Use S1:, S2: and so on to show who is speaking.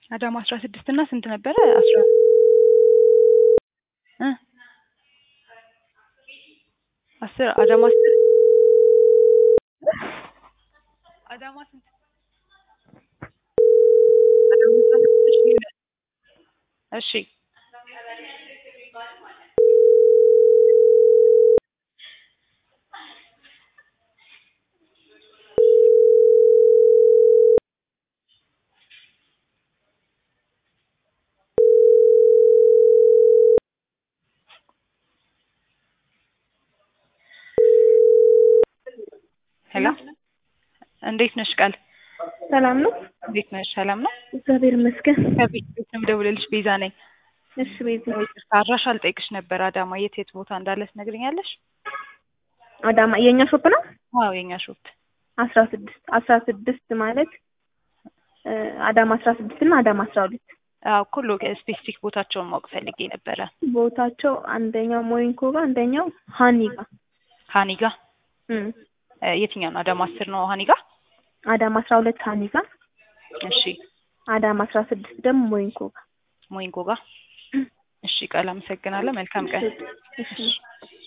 S1: አዳማ አስራ ስድስት እና ስንት ነበረ? አስራ እ አስር አዳማ አስር አዳማ ስንት አዳማ አስራ ስድስት እሺ ሄሎ እንዴት ነሽ ቃል?
S2: ሰላም ነው?
S1: እንዴት ነሽ? ሰላም ነው?
S2: እግዚአብሔር ይመስገን።
S1: ከቤት ቤት ነው የምደውልልሽ። ቤዛ ነኝ።
S2: እሺ ቤዛ፣
S1: ይቅርታ አድራሻ ልጠይቅሽ ነበር። አዳማ የት የት ቦታ እንዳለ ትነግሪኛለሽ?
S2: አዳማ የእኛ ሾፕ ነው።
S1: ዋው የኛ ሾፕ
S2: አስራ ስድስት አስራ ስድስት ማለት እ አዳማ አስራ ስድስት እና አዳማ አስራ ሁለት
S1: አዎ ኩሎ ስፔሲፊክ ቦታቸውን ማወቅ ፈልጌ ነበረ።
S2: ቦታቸው አንደኛው ሞይንኮ ጋር አንደኛው ሀኒ ጋር
S1: ሀኒ ጋ
S2: እም
S1: እ የትኛው ነው? አዳማ አስር ነው ሀኒ ጋ?
S2: አዳማ አስራ ሁለት ሀኒ ጋር
S1: እሺ
S2: አዳማ አስራ ስድስት ደግሞ ሞይንኮ ጋር
S1: ሞይንጎ ጋ። እሺ ቃል አመሰግናለሁ። መልካም ቀን።
S2: እሺ